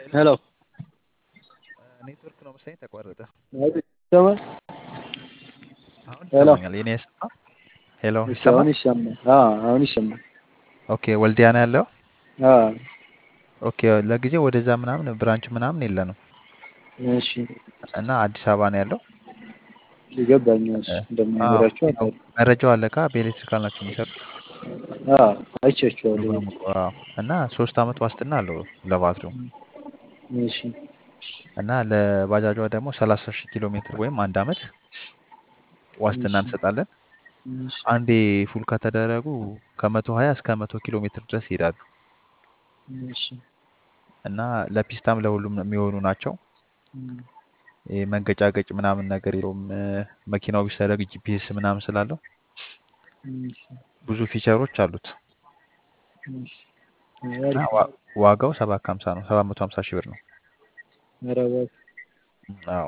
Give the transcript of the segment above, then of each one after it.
ሄሎ ኔትወርክ ነው መሰለኝ ተቋረጠ። ይሰማል? አሁን ሄሎ ይሰማኛል። የኔ ይሰማ? ሄሎ እሺ፣ አሁን ይሰማል? ይሰማል። አዎ አሁን ይሰማል። ኦኬ ወልዲያ ነው ያለው? አዎ ኦኬ ለጊዜው ወደዛ ምናምን ብራንች ምናምን የለንም እሺ፣ እና አዲስ አበባ ነው ያለው። ይገባኛል። እ፣ አዎ እንደማይኖራቸው ያው አውቃለሁ። መረጃው አለ ካ በኤሌክትሪካል ናቸው የሚሰሩት አዎ አይቻቸዋለሁ። በሙሉ አዎ። እና ሶስት አመት ዋስትና አለው ለባትሪው እሺ እና ለባጃጇ ደግሞ ሰላሳ ሺህ ኪሎ ሜትር ወይም አንድ አመት ዋስትና እሺ እንሰጣለን። እሺ አንዴ ፉል ከተደረጉ ከመቶ ሀያ እስከ መቶ ኪሎ ሜትር ድረስ ይሄዳሉ እሺ እና ለፒስታም ለሁሉም የሚሆኑ ናቸው። እም፣ ይሄ መንገጫገጭ ምናምን ነገር የለውም። እ፣ መኪናው ቢሰረቅ ጂፒኤስ ምናምን ስላለው እሺ ብዙ ፊቸሮች አሉት እሺ እና አሪፍ ነው። ዋ- ዋጋው ሰባት ከሀምሳ ነው። ሰባት መቶ ሀምሳ ሺህ ብር ነው። ኧረ እባክህ አዎ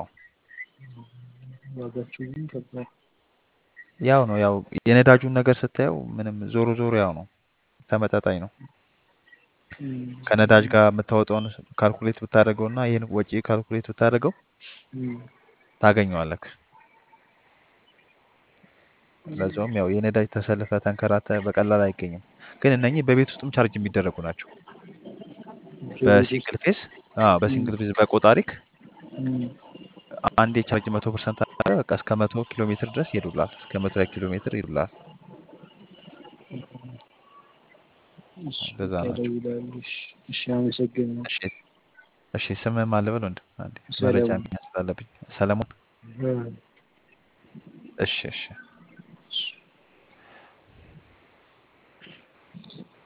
ዋጋቸው ግን ከባድ ያው ነው ያው የነዳጁን ነገር ስታየው ምንም ዞሮ ዞሮ ያው ነው ተመጣጣኝ ነው። እም፣ ከነዳጅ ጋር የምታወጣውን ካልኩሌት ብታደርገው እና ይህን ወጪ ካልኩሌት ብታደርገው እም፣ ታገኘዋለህ። ለዛውም ያው የነዳጅ ተሰልፈ ተንከራተ በቀላል አይገኝም። ግን እነኚህ በቤት ውስጥም ቻርጅ የሚደረጉ ናቸው። በቤት ውስጥ በሲንግል ፌስ አዎ፣ እም፣ በሲንግል ፌስ በቆጣሪክ እም፣ አንዴ ቻርጅ መቶ ፐርሰንት አለ በቃ እስከ መቶ ኪሎ ሜትር ድረስ ይሄዱላል። እስከ መቶ ኪሎ ሜትር ይሄዱላል። እሺ እንደዛ በቃ ናቸው። እደውላለሁ። እሺ እሺ፣ አመሰግናለሁ። እሺ እሺ፣ ስምህ ማን ልበል ወንድም? አንዴ መረጃ ሰለሞን መያዝ ስላለብኝ። ሰለሞን። አ፣ እሺ እሺ